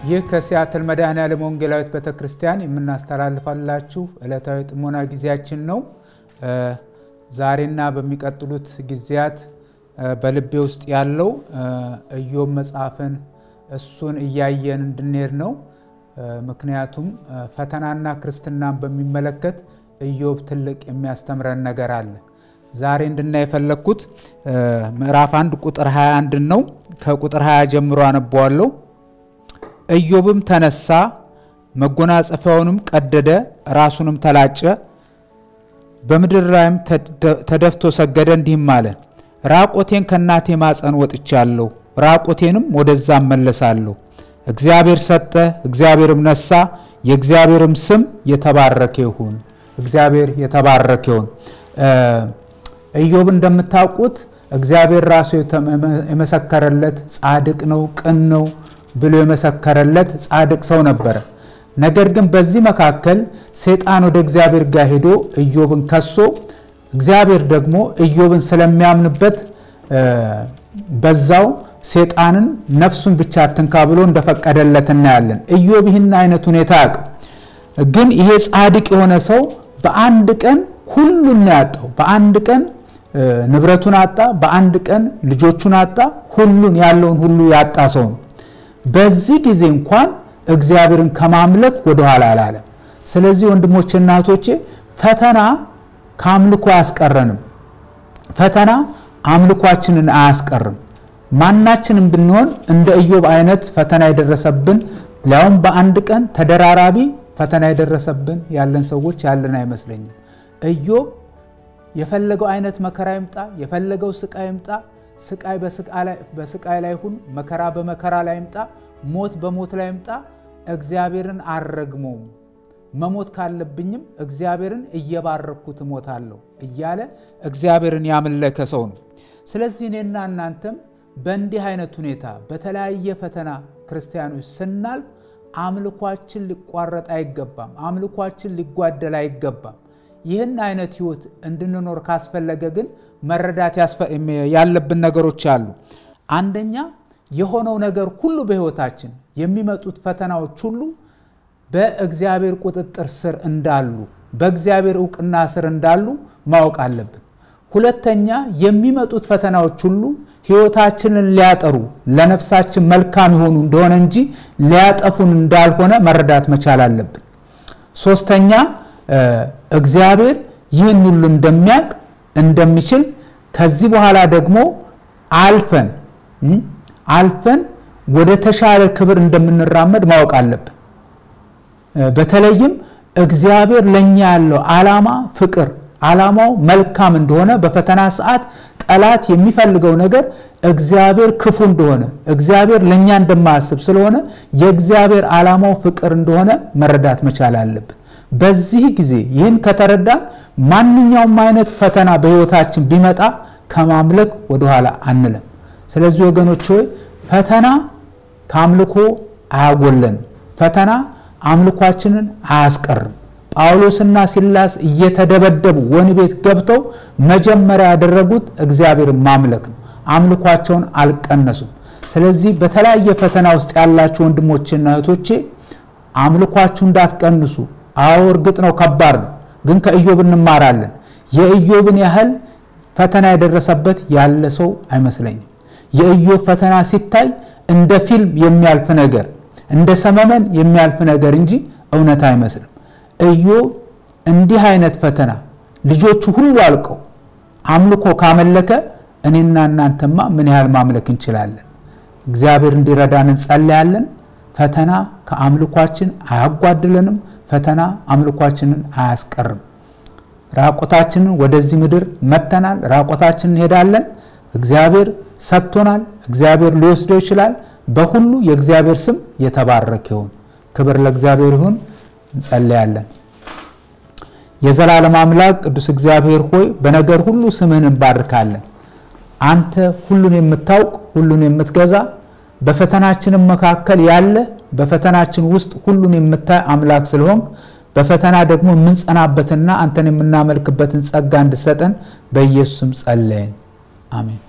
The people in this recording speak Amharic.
ይህ ከሲያትል መድኃኔዓለም ወንጌላዊት ቤተ ክርስቲያን የምናስተላልፋላችሁ ዕለታዊ ጥሞና ጊዜያችን ነው። ዛሬና በሚቀጥሉት ጊዜያት በልቤ ውስጥ ያለው ኢዮብ መጽሐፍን እሱን እያየን እንድንሄድ ነው። ምክንያቱም ፈተናና ክርስትናን በሚመለከት ኢዮብ ትልቅ የሚያስተምረን ነገር አለ። ዛሬ እንድናይ የፈለግኩት ምዕራፍ አንድ ቁጥር 21 ነው። ከቁጥር 20 ጀምሮ አነበዋለሁ። ኢዮብም ተነሳ፣ መጎናጸፊያውንም ቀደደ፣ ራሱንም ተላጨ፣ በምድር ላይም ተደፍቶ ሰገደ፣ እንዲህም አለ ራቆቴን ከእናቴ ማፀን ወጥቻለሁ፣ ራቆቴንም ወደዛ እመለሳለሁ። እግዚአብሔር ሰጠ፣ እግዚአብሔርም ነሳ፣ የእግዚአብሔርም ስም የተባረከ ይሁን። እግዚአብሔር የተባረከ ይሁን። ኢዮብ እንደምታውቁት እግዚአብሔር ራሱ የመሰከረለት ጻድቅ ነው፣ ቅን ነው ብሎ የመሰከረለት ጻድቅ ሰው ነበረ። ነገር ግን በዚህ መካከል ሰይጣን ወደ እግዚአብሔር ጋር ሄዶ ኢዮብን ከሶ እግዚአብሔር ደግሞ ኢዮብን ስለሚያምንበት በዛው ሰይጣንን ነፍሱን ብቻ አትንካ ብሎ እንደፈቀደለት እናያለን። ኢዮብ ይህን አይነት ሁኔታ ያውቅ። ግን ይሄ ጻድቅ የሆነ ሰው በአንድ ቀን ሁሉን ነው ያጣው። በአንድ ቀን ንብረቱን አጣ፣ በአንድ ቀን ልጆቹን አጣ፣ ሁሉን ያለውን ሁሉ ያጣ ሰው ነው። በዚህ ጊዜ እንኳን እግዚአብሔርን ከማምለክ ወደኋላ አላለም። ስለዚህ ወንድሞቼ እና እህቶቼ ፈተና ከአምልኮ አያስቀረንም። ፈተና አምልኳችንን አያስቀርም። ማናችንም ብንሆን እንደ ኢዮብ አይነት ፈተና የደረሰብን ሊያውም በአንድ ቀን ተደራራቢ ፈተና የደረሰብን ያለን ሰዎች ያለን አይመስለኝም። ኢዮብ የፈለገው አይነት መከራ ይምጣ፣ የፈለገው ስቃይ ይምጣ፣ ስቃይ በስቃይ ላይ ይሁን፣ መከራ በመከራ ላይ ይምጣ፣ ሞት በሞት ላይ ይምጣ፣ እግዚአብሔርን አልረግመውም መሞት ካለብኝም እግዚአብሔርን እየባረኩት እሞታለሁ እያለ እግዚአብሔርን ያመለከ ሰው ነው። ስለዚህ እኔና እናንተም በእንዲህ አይነት ሁኔታ በተለያየ ፈተና ክርስቲያኖች ስናልፍ አምልኳችን ሊቋረጥ አይገባም። አምልኳችን ሊጓደል አይገባም። ይህን አይነት ህይወት እንድንኖር ካስፈለገ ግን መረዳት ያለብን ነገሮች አሉ። አንደኛ የሆነው ነገር ሁሉ በህይወታችን የሚመጡት ፈተናዎች ሁሉ በእግዚአብሔር ቁጥጥር ስር እንዳሉ በእግዚአብሔር እውቅና ስር እንዳሉ ማወቅ አለብን። ሁለተኛ የሚመጡት ፈተናዎች ሁሉ ህይወታችንን ሊያጠሩ ለነፍሳችን መልካም የሆኑ እንደሆነ እንጂ ሊያጠፉን እንዳልሆነ መረዳት መቻል አለብን። ሶስተኛ እግዚአብሔር ይህን ሁሉ እንደሚያውቅ እንደሚችል፣ ከዚህ በኋላ ደግሞ አልፈን አልፈን ወደ ተሻለ ክብር እንደምንራመድ ማወቅ አለብን። በተለይም እግዚአብሔር ለእኛ ያለው ዓላማ ፍቅር፣ ዓላማው መልካም እንደሆነ በፈተና ሰዓት ጠላት የሚፈልገው ነገር እግዚአብሔር ክፉ እንደሆነ እግዚአብሔር ለእኛ እንደማያስብ ስለሆነ የእግዚአብሔር ዓላማው ፍቅር እንደሆነ መረዳት መቻል አለብን። በዚህ ጊዜ ይህን ከተረዳን ማንኛውም አይነት ፈተና በሕይወታችን ቢመጣ ከማምለክ ወደኋላ አንለም። ስለዚህ ወገኖች ሆይ ፈተና ከአምልኮ አያጎለንም። ፈተና አምልኳችንን አያስቀርም። ጳውሎስና ሲላስ እየተደበደቡ ወህኒ ቤት ገብተው መጀመሪያ ያደረጉት እግዚአብሔርን ማምለክ ነው። አምልኳቸውን አልቀነሱም። ስለዚህ በተለያየ ፈተና ውስጥ ያላችሁ ወንድሞችና እህቶቼ አምልኳችሁ እንዳትቀንሱ። አዎ እርግጥ ነው ከባድ ነው፣ ግን ከኢዮብ እንማራለን። የኢዮብን ያህል ፈተና የደረሰበት ያለ ሰው አይመስለኝም። የኢዮብ ፈተና ሲታይ እንደ ፊልም የሚያልፍ ነገር እንደ ሰመመን የሚያልፍ ነገር እንጂ እውነት አይመስልም። ኢዮብ እንዲህ አይነት ፈተና ልጆቹ ሁሉ አልቀው አምልኮ ካመለከ እኔና እናንተማ ምን ያህል ማምለክ እንችላለን? እግዚአብሔር እንዲረዳን እንጸለያለን። ፈተና ከአምልኳችን አያጓድለንም። ፈተና አምልኳችንን አያስቀርም። ራቆታችንን ወደዚህ ምድር መጥተናል። ራቆታችንን እንሄዳለን። እግዚአብሔር ሰጥቶናል። እግዚአብሔር ሊወስደው ይችላል። በሁሉ የእግዚአብሔር ስም የተባረከ ይሁን። ክብር ለእግዚአብሔር ይሁን። እንጸለያለን። የዘላለም አምላክ ቅዱስ እግዚአብሔር ሆይ በነገር ሁሉ ስምህን እንባርካለን። አንተ ሁሉን የምታውቅ ሁሉን የምትገዛ በፈተናችንም መካከል ያለ በፈተናችን ውስጥ ሁሉን የምታይ አምላክ ስለሆንክ በፈተና ደግሞ የምንጸናበትና አንተን የምናመልክበትን ጸጋ እንድሰጠን በኢየሱስም ጸለይን። አሜን።